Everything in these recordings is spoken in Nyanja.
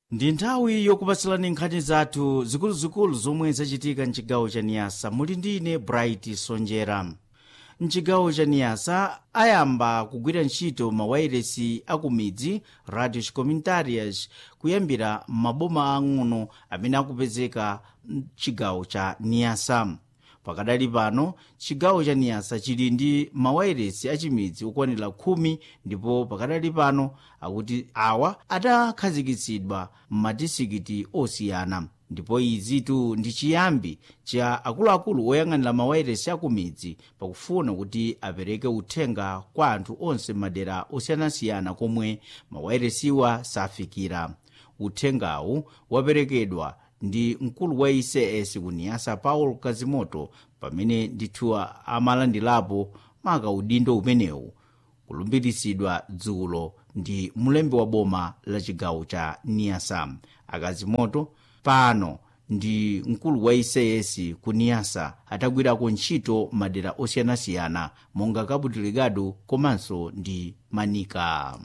ndi nthawi yokupatsilani nkhani zathu zikuluzikulu zomwe zachitika mchigawo cha niyasa muli ndine bright sonjera mchigawo cha niyasa ayamba kugwira ntchito mawayiresi akumidzi radios communitarias kuyambira maboma ang'ono amene akupezeka mchigawo cha niyasa pakadali pano chigawo cha niyasa chili ndi mawayiresi achimidzi okwanira khumi ndipo pakadali pano akuti awa adakhazikitsidwa m'madisikiti osiyana ndipo izitu ndi chiyambi cha akuluakulu oyang'anira mawayiresi akumidzi pakufuna kuti apereke uthenga kwa anthu onse m'madera osiyanasiyana komwe mawayiresiwa safikira uthengawu waperekedwa ndi mkulu wa ics kuniyasa paulo kazimoto pamene ndithu amalandirapo maka udindo umenewu kulumbiritsidwa dzulo ndi mlembi wa boma la chigawo cha niyasa akazimoto pano ndi mkulu wa ics ku niyasa atagwirako ntchito madera osiyanasiyana monga cabo delgado komanso ndi manika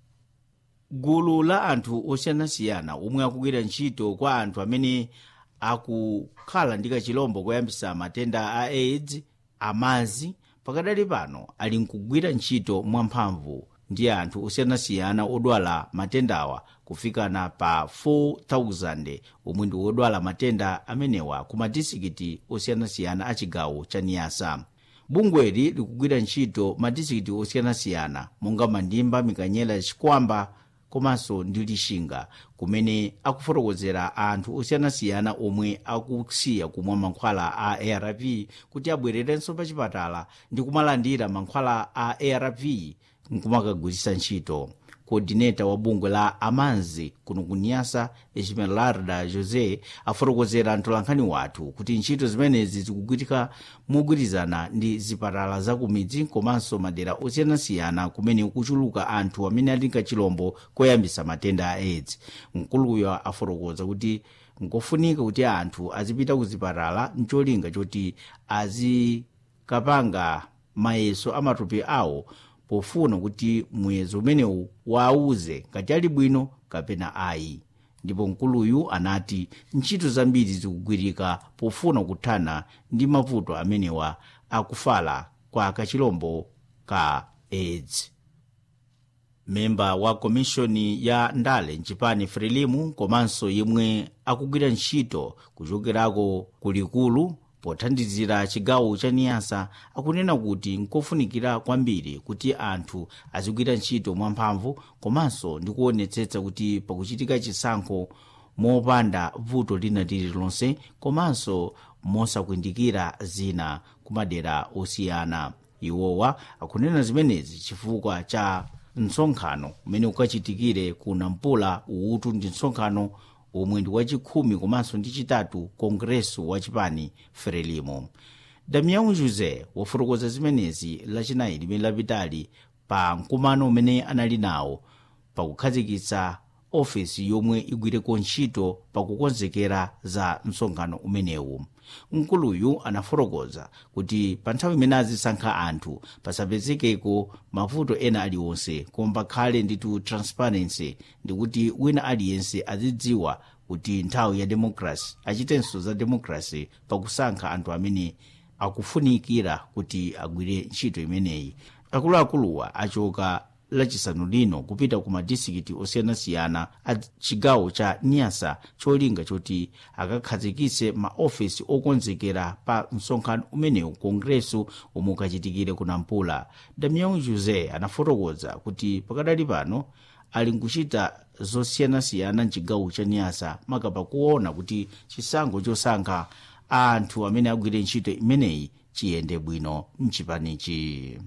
gulu la anthu osiyanasiyana omwe akugwira ntchito kwa anthu amene akukhala ndi kachilombo koyambisa matenda a aids amazi pakadali pano ali nkugwira ntchito mwamphamvu ndi anthu osiyanasiyana odwala matendawa kufikana pa 4000 omwe ndi odwala matenda amenewa ku madisikiti osiyanasiyana a chigawo cha niyasa bungweli likugwira ntchito madisikiti osiyanasiyana monga mandimba mikanyela chikwamba komanso ndi lixinga kumene akufotokozera anthu osiyanasiyana omwe akusiya kumwa mankhwala a arv kuti abwererenso pa chipatala ndi kumalandira mankhwala a arv nkumakagwiritsa ntchito kodineta wa bungwe la amanzi kuno kuniyasa esmeralda josé afotokozera mtolankhani wathu kuti ntchito zimenezi zikugwitika mogwirizana ndi zipatala zakumidzi komanso madera osiyanasiyana kumene kuchuluka anthu amene ali kachilombo koyambisa matenda a aids mkuluyo afotokoza kuti nkofunika kuti anthu azipita ku zipatala mcholinga choti azikapanga mayeso amatupi awo pofuna kuti muyezo umenewu waauze ngati ali bwino kapena ayi ndipo mkuluyu anati ntchito zambiri zikugwirika pofuna kuthana ndi mavuto amenewa akufala kwa kachilombo ka aids memba wa komishoni ya ndale mchipani frelimu komanso yemwe akugwira ntchito kuchokerako kulikulu pothandizira chigawo cha niyasa akunena kuti nkofunikira kwambiri kuti anthu azigwira ntchito mwamphamvu komanso ndi kuonetsetsa kuti pakuchitika chisankho mopanda vuto lina lililonse komanso mosakwindikira zina kumadera osiyana iwowa akunena zimenezi chifukwa cha msonkhano umene ukachitikire ku nampula uutu ndi msonkhano omwe ndi wachikhumi komanso ndi chitatu kongreso wa chipani frelimo damião josé wafotokoza zimenezi lachinayi limene lapitali pa mkumano umene anali nawo pakukhazikitsa ofesi yomwe igwireko ntchito pakukonzekera za msonkhano umenewu mkuluyu anafotokoza kuti pa nthawi imene azisankha anthu pasapezekeko mavuto ena aliwonse koma pakhale nditu transparency ndikuti wina aliyense azidziwa kuti nthawi ya demokrasi achitenso za demokrasi pakusankha anthu amene akufunikira kuti agwire ntchito imeneyi akuluakuluwa achoka lachisanu lino kupita ku madisikiti osiyanasiyana a chigawo cha niyasa cholinga choti akakhazikitse maofesi okonzekera pa msonkhano umenewu kongreso omwe ukachitikire ku nampula damião josé anafotokoza kuti pakadali pano ali nkuchita zosiyanasiyana mchigawo cha niyasa makapa kuona kuti chisankho chosankha anthu amene agwire ntchito imeneyi chiyende bwino mchipanichi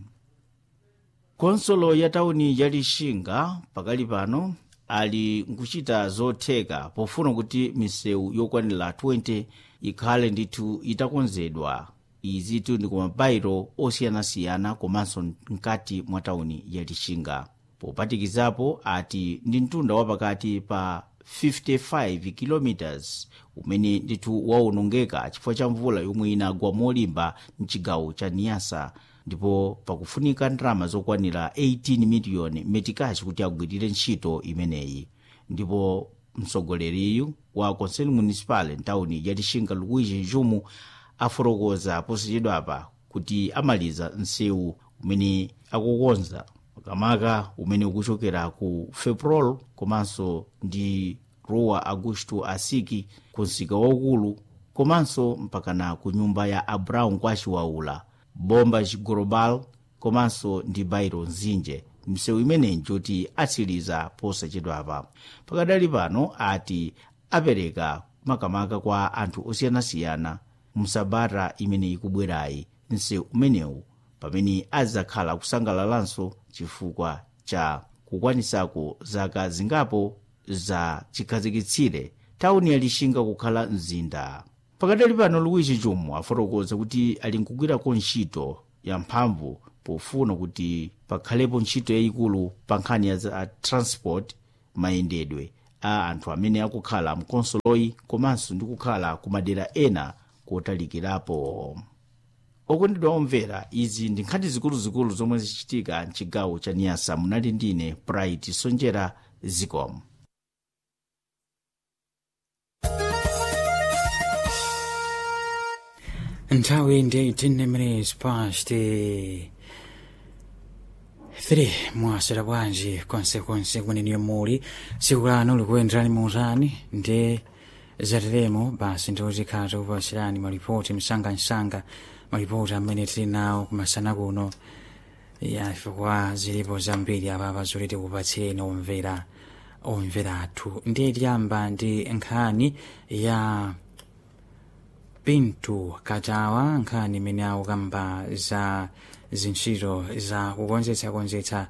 konsolo ya tauni ya lixinga pakali pano ali nkuchita zotheka pofuna kuti misewu yokwanira 20 ikhale ndithu itakonzedwa izitu ndi kumabairo osiyanasiyana komanso mkati mwa tauni ya lixinga popatikizapo ati ndi mtunda wapakati pa 55 km umene ndithu waonongeka chifukwa cha mvula yomwe inagwa molimba mchigawo cha niyasa ndipo pakufunika ndalama zokwanira 18 miliyoni metikachi kuti agwirire ntchito imeneyi ndipo mtsogoleri wa conselho municipal ntawuni ya lixinga luigi jumu afotokoza posachedwapa kuti amaliza msewu umene akukonza makamaka umene ukuchokera ku feprol komanso ndi rua augusto asiki ku msika waukulu komanso mpakana ku nyumba ya abraão kwachiwaula bomba global komanso ndi bairo nzinje msewu imeneyi njoti atsiriza posachedwapa pakadali pano ati apereka makamaka kwa anthu osiyanasiyana msabata imene ikubwerayi msewu umenewu pamene adzakhala kusangalalanso chifukwa cha kukwanisako zaka zingapo za chikhazikitsire tawuni ya lixinga kukhala mzinda pakadali pano luigi jumu afotokoza kuti ali nkugwirako ntchito ya mphamvu pofuna kuti pakhalepo ntchito yayikulu pa nkhani ya za transport mayendedwe a anthu amene akukhala mkonsoloyi komanso ndi kukhala ku madera ena kotalikirapo okondedwa omvera izi ndi nkhani zikuluzikulu zomwe zichitika mchigawo cha niyasa munali ndine bright sonjera zicom nthawi ndi 10 minutes past 3 mwasera bwanji konsekonse kweneniyo muli tsiku lano likuyenderani muutani ndi zateremo basi ndiozikhala tikupasirani malipoti msangamsanga malipoti amene tili nawo kumasana kuno yafika zilipo zambiri apapa zoti tikupatsireni omvera omvera athu ndiye tiyamba ndi nkhani ya pinto katawa nkhani imene akukamba za zintchito za kukonzetsakonzetsa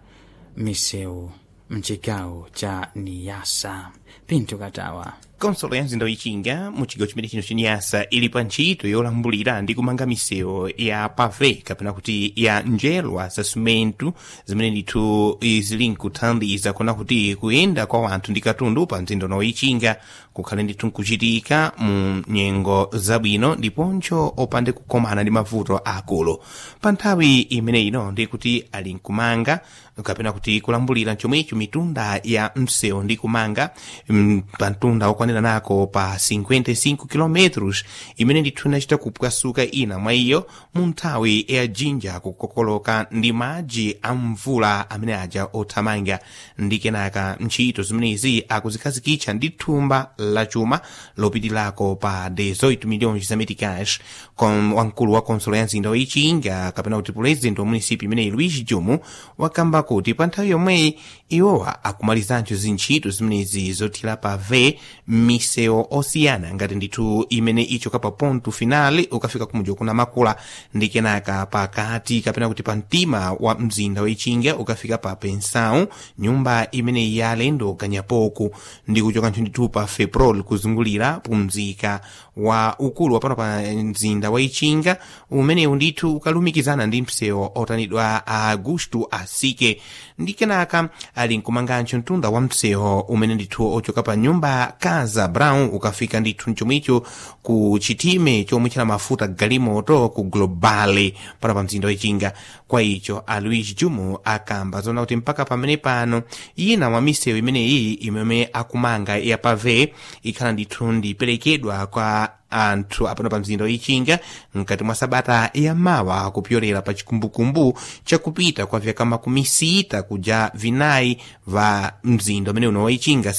misewu mchigawo cha niyasa pinto katawa konsolo ya mzinda wichinga mu chigawo chimene chino chiniyasa ili pa ntchito yolambulira ndi kumanga misewu ya pave kapena kuti ya njelwa za simentu zimene ndithu zili nkuthandiza kuona kuti kuyenda kwa wanthu ndi katundu pa mzinda uno wichinga kukhale ndithu nkuchitika mu nyengo zabwino ndiponso opande kukomana ndi mavuto akulu pa nthawi imene ino ndi kuti ali nkumanga kapena kuti kulambulira chomwecho mitunda ya msewu ndi kumanga mm, pa mtunda okwanira nako pa 55 km imene ndithu inachita kupwasuka ina mwa iyo mu nthawi ya jinja kukokoloka ndi madzi a mvula amene aja othamanga ndi kenaka ntchito zimenezi akuzikhazikitsa ndi thumba la chuma lopitirako pa 18 milhões za meticais com wamkulu wa konsolo ya mzinda wichinga kapena kuti president wa munisipi imeneyi luigi jumu wakamba kuti pa nthawi yomweyi iwowa akumalizanso zintchito zimenezi zothira pave misewu osiyana ngati ndithu imene ichoka pa ponto finale ukafika kumuja kuna makula ndi kenaka pakati kapena kuti pa mtima wa mzinda wichinga ukafika pa pensão nyumba imeneyi ya alendo ganyapoku ndi kuchokanso ndithu pa feprol kuzungulira pumzika wa ukulu wapano pa mzinda wa ichinga umenewu ndithu ukalumikizana ndi msewu otanidwa a augusto asike ndi kenaka ali nkumanganso mtunda wa msewu umene ndithu ochoka pa nyumba casa brown ukafika ndithu mchomwicho ku chitime chomwe china mafuta galimoto ku globale pano pa mzinda wichinga kwa icho a luigi jumu akamba zona kuti mpaka pamene pano ina mwa misewu imeneyi imene akumanga ya pave ikhala ndithu ndiperekedwa kwa anthu apano pa mzinda wichinga mkati mwa sabata yamawa kupyolera pa chikumbukumbu chakupita kwa vyaka makumi sita kuja vinayi va mzinda umene uno wichinga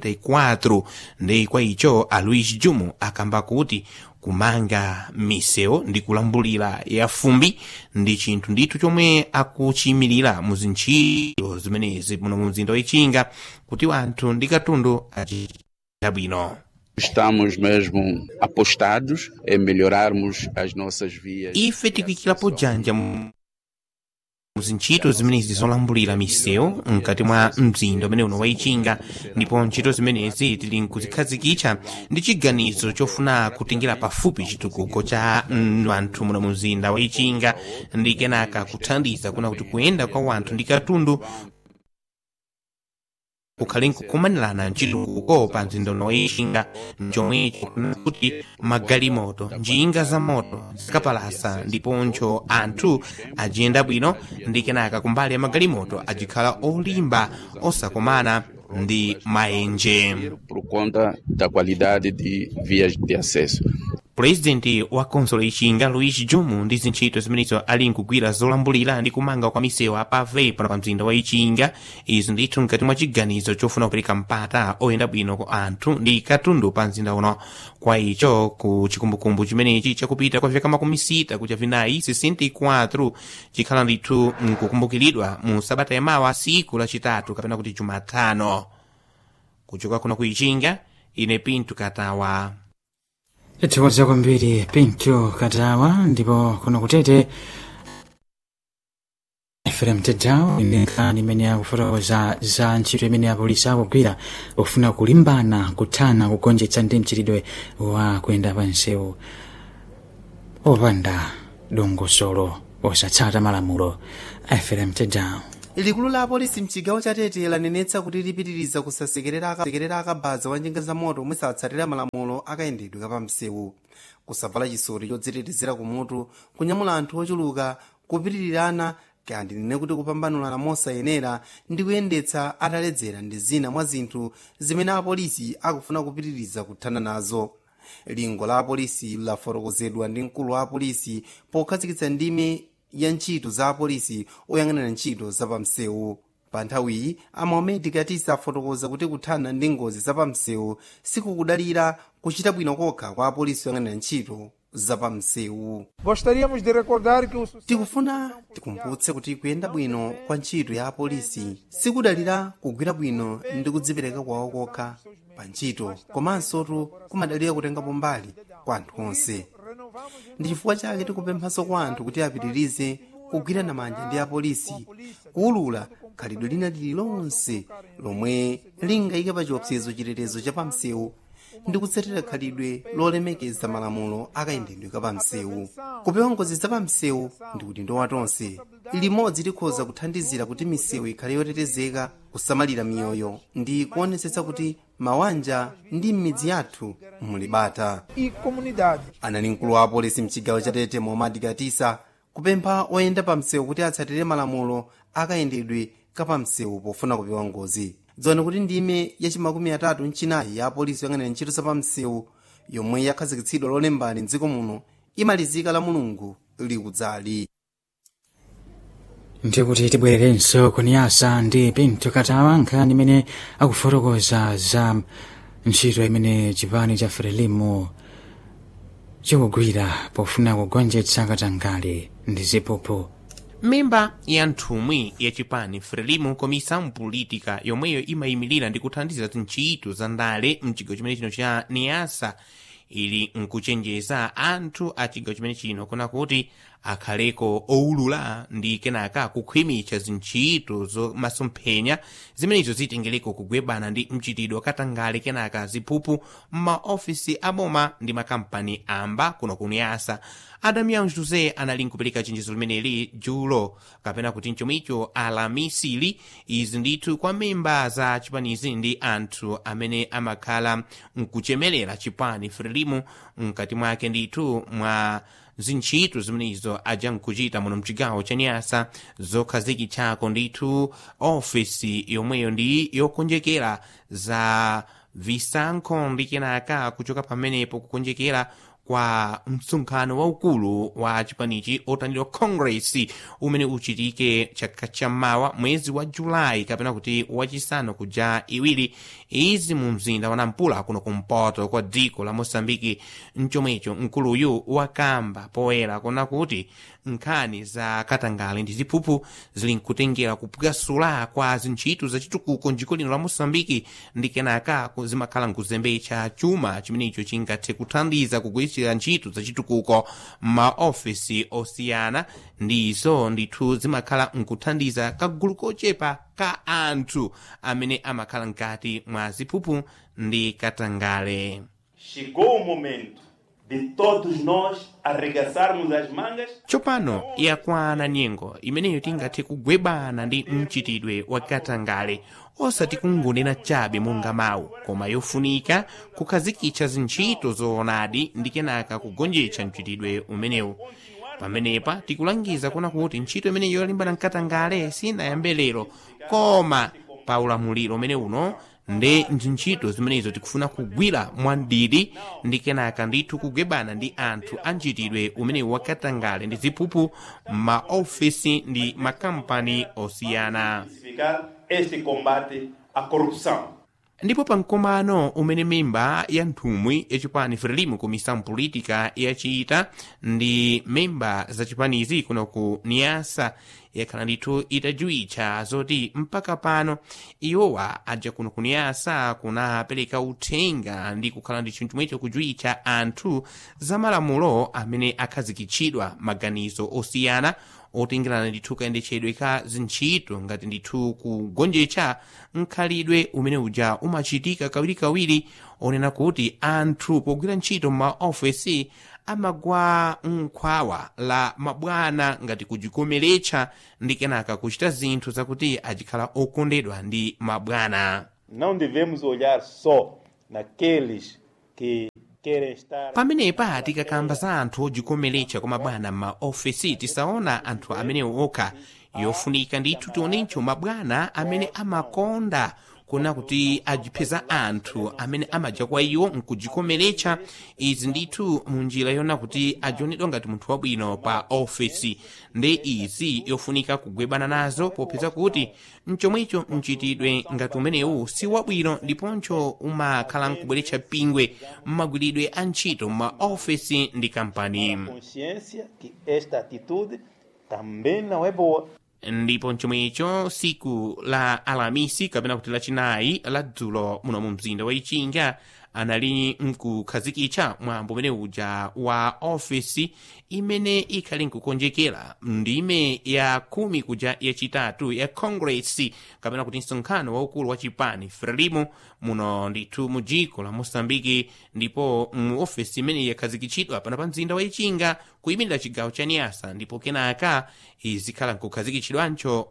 64 ndi kwa icho a luigi jumu akamba kuti kumanga misewu ndi kulambulira ya fumbi ndi chinthu ndithu chomwe akuchiyimirira mu zintchito zimenezi muno mu mzinda wichinga kuti wanthu ndi katundu achita bwino Estamos mesmo apostados em melhorarmos as nossas vias. ife tikuikirapo janja mu zintchito zimenezi zolambulira misewu mkati mwa mzinda umene uno waichinga ndipo ntchito zimenezi tili nkuzikhazikitsa ndi chiganizo chofuna kutengera pafupi chitukuko cha mm, wanthu muno mu mzinda waichinga ndi kenaka kuthandiza kuna kuti kuyenda kwa wanthu ndi katundu kukhale nkukumanirana mchitukuko pa mzinda uno ixinga mchomwecho kuti magalimoto njinga za moto zakapalasa ndiponso anthu ajiyenda bwino ndi kenaka kumbali ya magalimoto ajikhala olimba osakomana ndi maenje por conta da qualidade de vias de acesso. purezidenti wa konsolo ixinga luis jomo ndi zintchito zimenezo ali nkugwira zolambulira ndi kumanga kwa misewu apave pano pa mzinda wa ixinga izi ndithu mkati mwa chiganizo chofuna kupereka mpata oyenda bwino ku anthu ndi katundu pa mzinda uno kwa icho ku chikumbukumbu chimenechi chakupita kwa vyaka makumi sita kucha vinayi 64 chikhala ndithu nkukumbukiridwa mu sabata yamawa siku lachitatu kapena kuti jumatano kuchoka kuno ku ixinga ine pinto katawa tithokoza kwambiri pinto katawa ndipo kuno kutete efrem tedawo inekani imene akufotokoza za ntchito imene apolisi akugwira pofuna kulimbana kuthana kugonjetsa ndi mchitidwe wa kuyenda pa msewu opanda dongosolo osatsata malamulo efrem tedawo likulu la apolisi mchigawo cha tete lanenetsa kuti lipitiriza kusasekerera aka- sekerera akabaza wa njinga za moto omwe satsatira malamulo akayendedwe kapamsewu kusavala chisoti chodzitetezera kumutu kunyamula anthu ochuluka kupitirirana kaya ndinene kuti kupambanulana mosayenera ndi kuyendetsa ataledzera ndi zina mwa zinthu zimene apolisi akufuna kupitiriza kuthana nazo lingo la apolisi lafotokozedwa ndi mkulu wa apolisi pokhazikitsa ndime ya ntchito za apolisi oyang'anira ntchito zapamsewu pa nthawiyi amaomedi katisa afotokoza kuti kuthana ndi ngozi zapamsewu sikukudalira kuchita bwino kokha kwa apolisi oyang'anira ntchito zapamsewu Gostaríamos de recordar que o sucesso tikufuna tikumbutse kuti kuyenda bwino kwa ntchito ya apolisi sikudalira kugwira bwino ndi kudzipereka kwawo kokha pa ntchito komansotu kumadalira kutengapo mbali kwa anthu onse ndi chifukwa chake tikupemphanso kwa anthu kuti apitirize kugwirana manja ndi apolisi kuwulula khalidwe lina lililonse lomwe lingayike pa chiopsezo chitetezo cha pamsewu ndi kutsatira khalidwe lolemekeza malamulo akayendedwe kapamsewu kupewa ngozi zapamsewu ndi udindo wa tonse limodzi likhoza kuthandizira kuti misewu ikhale yotetezeka kusamalira miyoyo ndi kuonetsetsa kuti mawanja ndi m'midzi yathu mulibata e comunidade. anali mkulu wa apolisi mchigawo cha tete momadi katisa kupempha oyenda pa msewu kuti atsatire malamulo akayendedwe kapamsewu pofuna kupewa ngozi dziwani kuti ndime yachimakumi atatu mchinayi ya apolisi yoyang'anira ntchito zapamsewu yomwe yakhazikitsidwa lolembani mdziko muno imalizika la mulungu likudzali ndikuti tibwererenso kuniyasa ndi pinto katawa nkhani imene akufotokoza za ntchito imene chipani cha frelimo chikugwira pofuna kugonjetsa katangale ndi ziphuphu memba ya nthumwi ya chipani frelimo komisa mpolitika yomweyo imayimirira ndi kuthandiza zintchito za ndale mchigawo chimene chino cha niasa ili nkuchenjeza anthu a chigawo chimene chino kuna kuti akhaleko owulula ndi kenaka kukhwimitsa zintchito zomasomphenya zimenezo zitengereko kugwebana ndi mchitidwe katangale kenaka ziphuphu m'maofisi aboma ndi makampani amba kuno kuniyasa adamian jose anali nkupereka chenjezo limeneli julo kapena kuti mchomicho alamisili izi ndithu kwa memba za chipanizi ndi anthu amene amakhala nkuchemelera chipani frelimo mkati mwake ndithu mwa zintchito zimenezo aja nkuchita muno mchigawo cha nyasa zokhazikitsako ndithu ofisi yomweyo ndi yokonjekera za visankho ndi kenaka kuchoka pamenepo kukonjekera kwa msonkhano waukulu wa chipanichi otchedwa congress umene uchitike chaka chammawa mwezi wa julayi kapena kuti wachisanu kuja iwiri izi mu mzinda wa nampula kuno kumpoto kwa dziko la mosambiki mchomwecho mkuluyu wakamba poyera kuna kuti nkhani za katangale ndi ziphuphu zili nkutengera kupwasula kwa zintchito zachitukuko mdziko lino la mosambiki ndi kenaka ku- zimakhala nkuzembetsa chuma chimenecho chingathe kuthandiza kugwiritsira ntchito zachitukuko m'maofisi osiyana ndizo ndithu zimakhala nkuthandiza kagulu kochepa ka anthu amene amakhala mkati mwa ziphuphu ndi katangale Chegou o momento de todos nós arregaçarmos as mangas tsopano yakwana nyengo imeneyo tingathe kugwebana ndi mchitidwe wa katangale osati kungonena chabe monga mawu koma yofunika kukhazikitsa zintchito zoonadi ndi kenaka kugonjetsa mchitidwe umenewu pamenepa tikulangiza kuna kuti ntchito imene yolimbana mkatangale sinayambe lero koma pa ulamuliro umene uno ndi ntchito zimenezo tikufuna kugwira mwamdidi ndi kenaka ndithu kugwebana ndi anthu a mchitidwe umenewu wakatangale ndi ziphuphu maofisi ndi makampani osiyana Intensificar este combate à corrupção. ndipo pa mkomano umene memba ya nthumwi yachipani frelimo komissão política yachita ndi memba za chipanizi kuno ku niasa yakhala ndithu itajuwitcha zoti mpaka pano iwowa aja kuno ku niasa kunapereka uthenga ndi kukhala ndi chinthu chomwecho kujuwitcha anthu za malamulo amene akhazikitchidwa maganizo osiyana otengerana ndithu kayendetchedwe ka zintchito ngati ndithu kugonjetsa mkhalidwe umene uja umachitika kawirikawiri onena kuti anthu pogwira ntchito m'maofesi amagwa mkhwawa la mabwana ngati kujikomeretsa ndi kenaka kuchita zinthu zakuti achikhala okondedwa ndi mabwana Não devemos olhar só naqueles que querem estar. pamenepa tikakamba za anthu ojikomeretsa kwa mabwana m'maofesi tisaona anthu amenewo okha yofunika ndithu tionencho mabwana amene amakonda kuna kuti ajipeza anthu amene amaja kwa iwo nkujikomeretsa izi ndithu munjira yona kuti ajionedwa ngati munthu wabwino pa ofesi ndi izi yofunika kugwebana nazo popeza kuti mchomwecho mchitidwe ngati umenewu si wabwino ndiponcho umakhala nkubweretsa pingwe mmagwiridwe a ntchito m'maofesi ndi kampani Consciência que esta atitude também não é boa. ndipo chomwecho siku la alamisi kapena kuti lachinayi la dzulo muno mu mzinda wa ichinga anali nkukhazikitsa mwambo umene uja wa ofesi imene ikhali nkukonjekera ndime ya khumi kuja yachitatu ya congress kapena kuti msonkhano waukulu wa chipani frelimo muno ndithu mu dziko la mosambiki ndipo mu ofesi imene yakhazikitsidwa pano pa mzinda wa ichinga kuyimirira chigawo cha niasa ndipo kenaka izikhala nkukhazikitsidwancho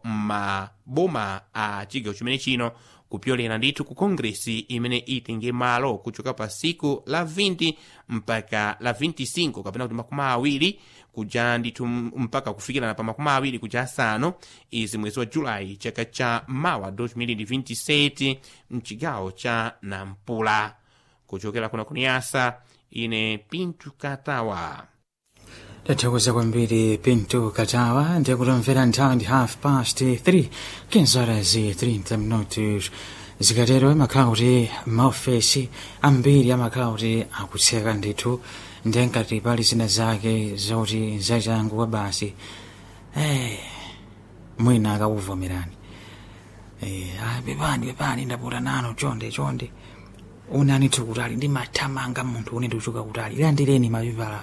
m'maboma a chigawo chimene chino kupyolera ndithu ku kongresi imene itenge malo kuchoka pa siku la 20 mpaka la 25 kapena kuti makumi awiri kuja ndithu mpaka kufikirana pa makumi awiri kuja asanu izi mwezi wa julayi chaka cha mawa 2027 mchigawo cha nampula kuchokera kuna kuniyasa ine pintu katawa tathokoza kwambiri pinto katawa ndikutomvera nthawi ndi half past 3 kinzara zi 30 minutos zikatero imakhala kuti maofesi ambiri amakhala kuti akutseka ndithu ndenkati pali zina zake zoti zachanguwa basi eh, mwina akakuvomerani eh, ah, bebani bebani ndaputa nano chonde chonde unanithu kutali ndimathamanga munthu une ndikuchoka kutali landireni mapepala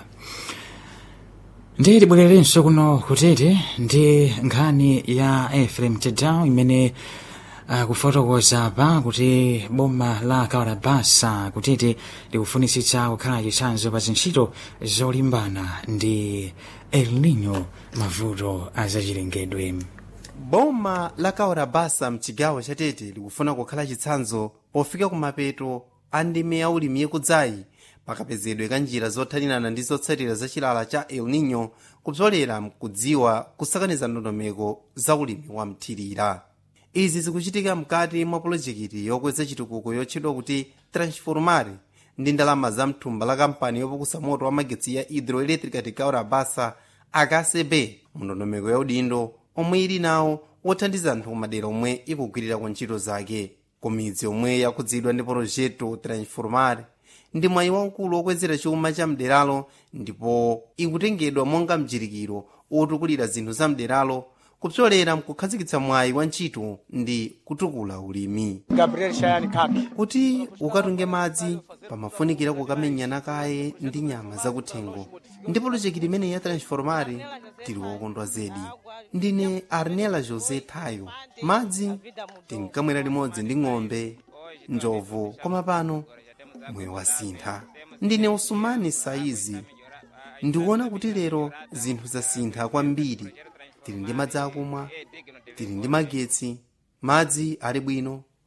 ndi tibwererenso kuno kutete ndi nkhani ya efrem tedown imene uh, kufotokoza pa kuti boma la kawarabasa kutete likufunitsitsa kukhala chitsanzo pa zintchito zolimbana ndi el nino mavuto azachilengedwe boma la kawarabasa mchigawo chatete likufuna kukhala chitsanzo pofika kumapeto a ndime ya ulimi yakudzayi pakapezedwe ka njira zothanirana ndi zotsatira za chilala cha el nino kupsolera mkudziwa kusakaniza ndondomeko za ulimi wa mthirira izi zikuchitika mkati mwa polojekiti yokweza chitukuko yotchedwa kuti transformare ndi ndalama za mthumba la kampani yopukusa moto wa magetsi ya hidroelectrica de kaurabasa akcb mndondomeko ya udindo omwe ili nawo wothandiza anthu kumadera omwe ikugwirira ku ntchito zake kumidzi omwe yakhudzidwa ndi projeto transformare ndi mwayi waukulu wokwezera chuma cha mderalo ndipo ikutengedwa monga mjirikiro otukulira zinthu za mderalo kupsolera mkukhazikitsa mwayi wa ntchito ndi kutukula ulimi Gabriel Shayani Kaki. kuti ukatunge madzi pamafunikira kukamenyana kaye ndi nyama zakuthengo ndi polojekiti imene ya transformare tili wokondwa zedi ndine arnela josé thayo madzi tinkamwera limodzi ndi ng'ombe njovu koma pano moyo wasintha ndine usumani saizi ndikuona kuti lero zinthu zasintha kwambiri tili ndi madzi akumwa tili ndi magetsi madzi ali bwino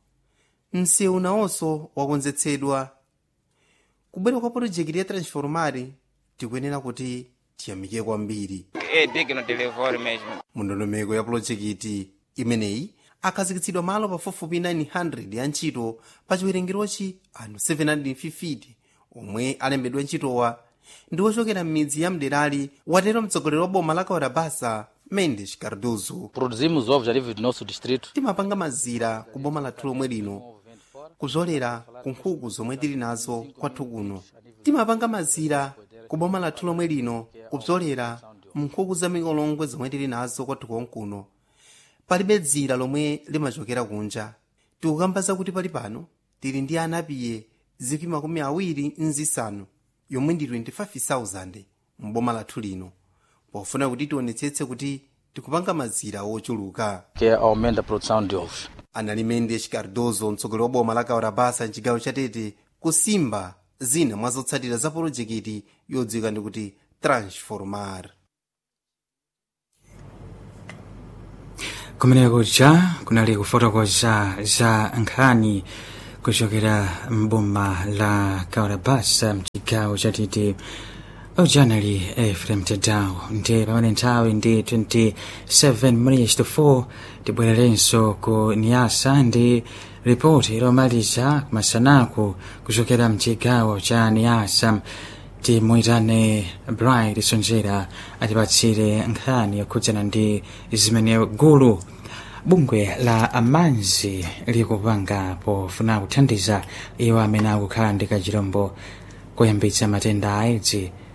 msewu nawonso wakonzetsedwa kubwera kwa polojekiti ya transformari tikuyenera kuti tiyamike kwambiri É digno de louvor mesmo. mundondomeko ya polojekiti imeneyi akhazikitsidwa malo pafupifupi 900 ya ntchito pa chiwerengerochi anthu 750 omwe alembedwa ntchitowa ndi ochokera m'midzi ya mderali watero mtsogoleri wa boma la kaurabasa mendes cardozo Produzimos ovos a nível do nosso distrito. timapanga mazira ku boma lathu lomwe lino kuzolera ku nkhuku zomwe tili nazo kwathu kuno timapanga mazira ku boma lathu lomwe lino kupzolera nkhuku za mikolongwe zomwe tili nazo kwathu konkuno palibe dzira lomwe limachokera kunja tikukamba zakuti pali pano tili ndi anapiye zikwi makumi awiri nzisanu yomwe ndi 25,000 m'boma lathu lino pofuna kuti tionetsetse kuti tikupanga mazira ochuluka que aumenta a produção de ovos. anali mendes cardozo mtsogoleri wa boma la kaurabasa mchigawo chatete kusimba zina mwa zotsatira za polojekiti yodziwika ndi kuti transformar kumeneko cha kunali kufotokoza za nkhani kuchokera mboma la kaurabasa mchigawo chatete ujanali efrem tedao ndi pamene nthawi ndi 27 minutes to 4 tibwererenso ku niasa ndi ripoti lomaliza masanaku kuchokera mchigawo cha niasa timuyitane bright sonjera atipatsire nkhani yokhudzana ndi zimene gulu bungwe la amanzi likupanga pofuna kuthandiza iwo amene akukhala ndi kachilombo koyambitsa matenda a aids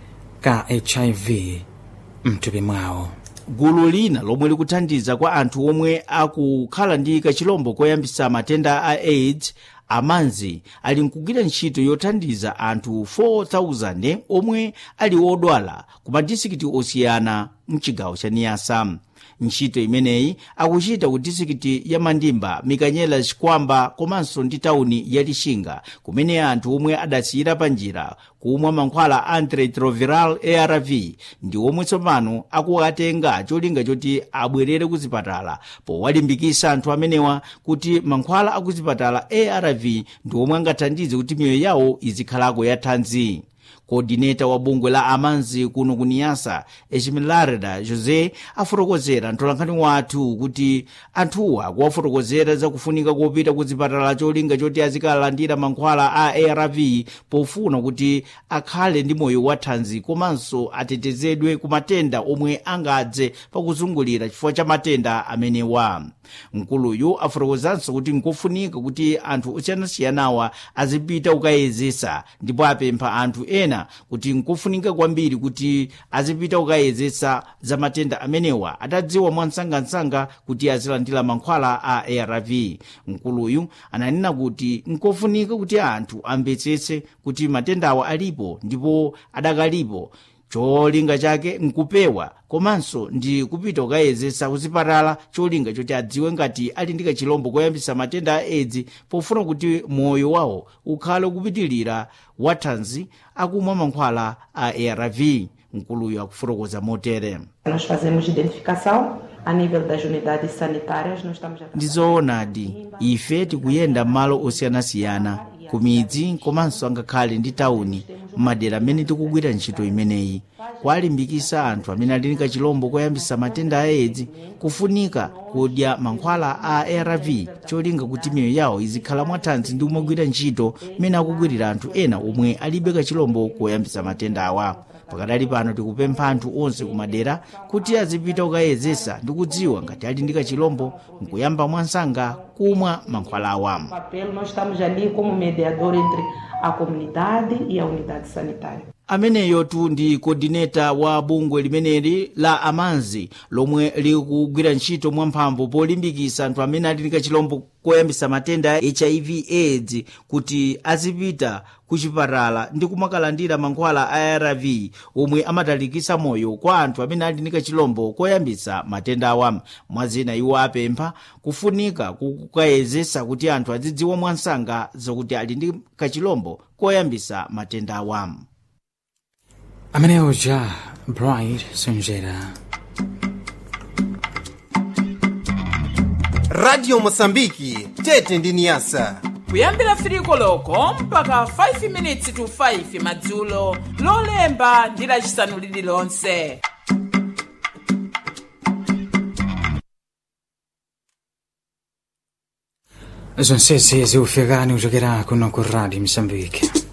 ka hiv mthupi mwawo gulu lina lomwe likuthandiza kwa anthu omwe akukhala ndi kachilombo koyambitsa matenda a aids amanzi ali nkugwira ntchito yothandiza anthu 4000 omwe ali odwala ku madisikiti osiyana mchigawo cha niyasa ntchito imeneyi akuchita ku disikiti ya mandimba mikanyela chikwamba komanso ndi tawuni ya lixinga kumene anthu omwe adasiyira pa njira kumwa mankhwala antiretroviral arv ndi omwe tsopano akuwatenga cholinga choti abwerere ku zipatala powalimbikisa anthu amenewa kuti mankhwala aku zipatala arv ndi omwe angathandize kuti miyoyo yawo izikhalako yathanzi kodineta wa bungwe la amanzi kuno kuniyasa echimilarida josé afotokozera mtolankhani wathu kuti anthuwa akuwafotokozera zakufunika kopita ku zipatala cholinga choti azikalandira mankhwala a arv pofuna kuti akhale ndi moyo wathanzi komanso atetezedwe ku matenda omwe angadze pakuzungulira chifukwa cha matenda amenewa mkuluyu afotokozanso kuti nkofunika kuti anthu osiyanasiyanawa azipita kukayezesa ndipo apempha anthu ena kuti nkofunika kwambiri kuti azipita kukayezesa za matenda amenewa atadziwa mwansangansanga kuti azilandira mankhwala a arv mkuluyu ananena kuti nkofunika kuti anthu amvetsetse kuti matendawa alipo ndipo adakalipo cholinga chake nkupewa komanso ndi kupita kukayezesa kuzipatala cholinga choti adziwe ngati ali ndi kachilombo koyambisa matenda a aids pofuna kuti moyo wawo ukhale kupitilira wathanzi akumwa mankhwala a arv mkuluyu akufotokoza motere Nós fazemos identificação a nível das unidades sanitárias, nós estamos a ndi zoonadi ife tikuyenda m'malo osiyanasiyana ku midzi komanso angakhale ndi tawuni m'madera amene tikugwira ntchito imeneyi kwalimbikisa anthu amene ali ndi kachilombo koyambisa matenda a aids kufunika kudya mankhwala a arv cholinga kuti miyoyo yawo izikhala mwathanzi ndi kumagwira ntchito mmene akugwirira anthu ena omwe alibe kachilombo koyambisa matenda awa pakadali pano tikupempha anthu onse kumadera kuti azipita kukayezesa ndi kudziwa ngati ali ndi kachilombo nkuyamba mwansanga kumwa mankhwala awa papel, nós estamos ali como mediador entre a comunidade e a unidade sanitária. ameneyotu ndi kodineta wa bungwe limeneli la amanzi lomwe likugwira ntchito mwamphamvu polimbikisa anthu amene ali ndi kachilombo koyambisa matenda a hiv aids kuti azipita ku chipatala ndi kumakalandira mankhwala a arv omwe amatalikisa moyo kwa anthu amene ali ndi kachilombo koyambisa matenda awa mwazina iwo apempha kufunika kukayezesa kuti anthu azidziwa mwansanga zakuti ali ndi kachilombo koyambisa matenda awa amenewo ja bright sonjera radio mosambiki tete ndi niyasa kuyambira 3 koloko mpaka 5 minutes to 5 madzulo lolemba ndi lacisanu lililonse zonsezi zikufikani kuchokera kuno ku radio msambike